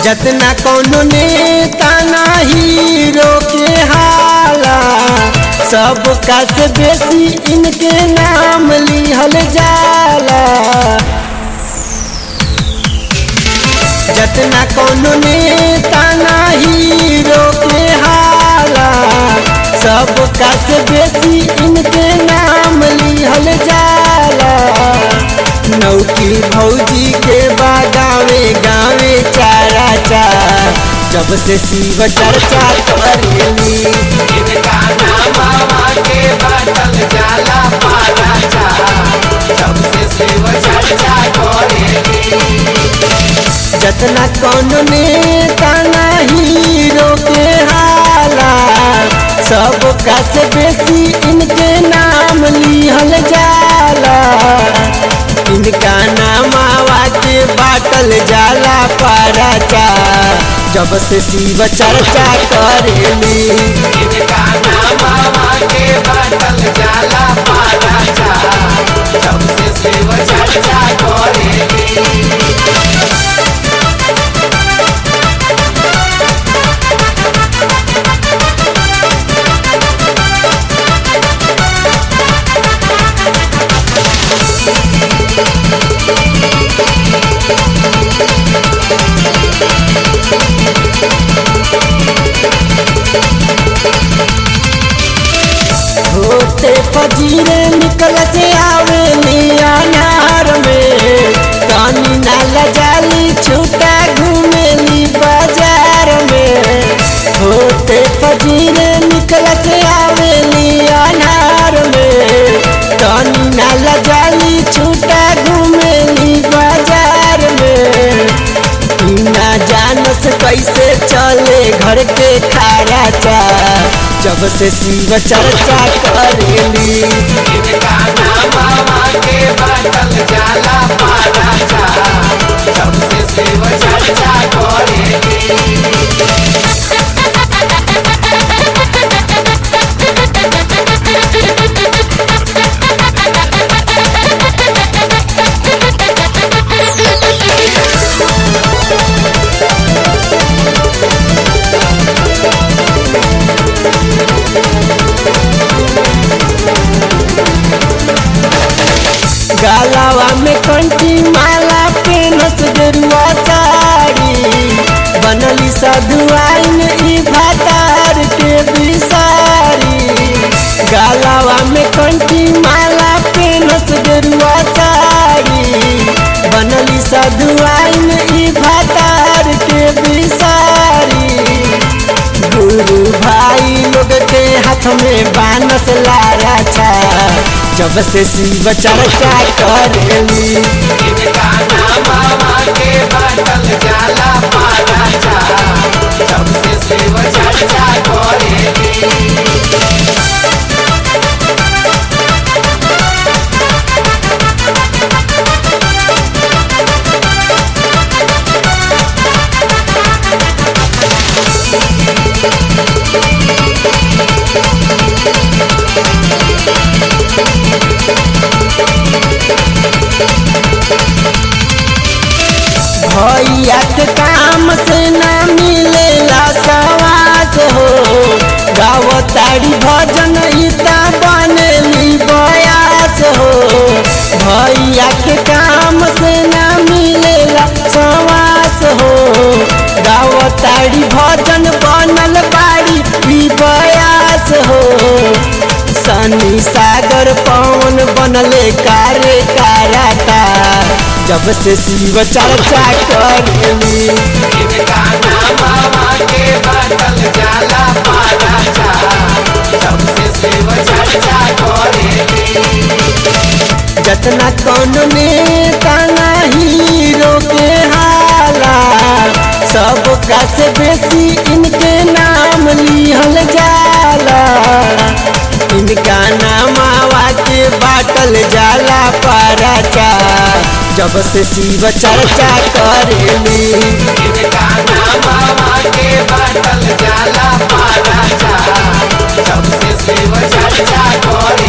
जतना कौनो नेता नाही रोके हाला सब का से बेसी इनके नाम लिहल जाला जतना कौनो नेता नाही रोके हाला सब का से बेसी इनके नाम लिहल जाला नौकी भौजी के बा गावे गावे चारा चार जब से शिव चर्चा करेली इनका नाम हवा के बाटल जाला पारा चा सबसे शिव चर्चा करेली जतना कौन नेता नहीं रोके हाला सब का से बेसी इनके नाम लिहल जाला इनका नाम आवा के बाटल जाला पाराचा जब से शिव चर्चा करेली इनका नाम हवा के बाटल जाला पारा चा सबसे शिव चर्चा करेली होते फजीरे निकल से आवे नियानार में कानी ना लजाली छूटा घूमेली बाजार में होते फजीरे निकल से आवे नियानार में कानी ना लजाली छूटा घूमेली बाजार में ना जानस कैसे चले घर के खारा चा जब से शिव चर्चा करेली इनका नाम हवा के बाटल जाला पारा चा सबसे शिव चर्चा करेली गालावा में कंठी माला पेनस गेरुआ साड़ी बनली सधुआइन ई भातार के बिसारी गालावा में कंठी माला पेनस गेरुआ साड़ी बनली सधुआइन ई भातार के बिसारी गुरु भाई लोग के हाथ में बानस लारा छा जब से शिव चर्चा करेली इनका नाम हवा के बाटल जाला पारा चा सबसे शिव चर्चा करेली भैया के काम से ना मिलेला सवास हो गाव ताड़ी भजन इता बनेली बयास हो भैया के काम से ना मिलेला सवास हो गाव ताड़ी भजन बनल बाड़ी ई बयास हो सनी सागर पवन बनले कारे काराता जब से शिव चर्चा करेली इनका नाम हवा के बाटल जाला पारा चा सबसे शिव चर्चा करेली जतना कौन नेता नहीं रोके हाला सब का से बेसी इनके नाम लिहल जाला इनका नाम आवा के बाटल जाला पाराचा जब से शिव चर्चा करेली इनका नाम हवा के बाटल जाला पारा चा सबसे शिव चर्चा करे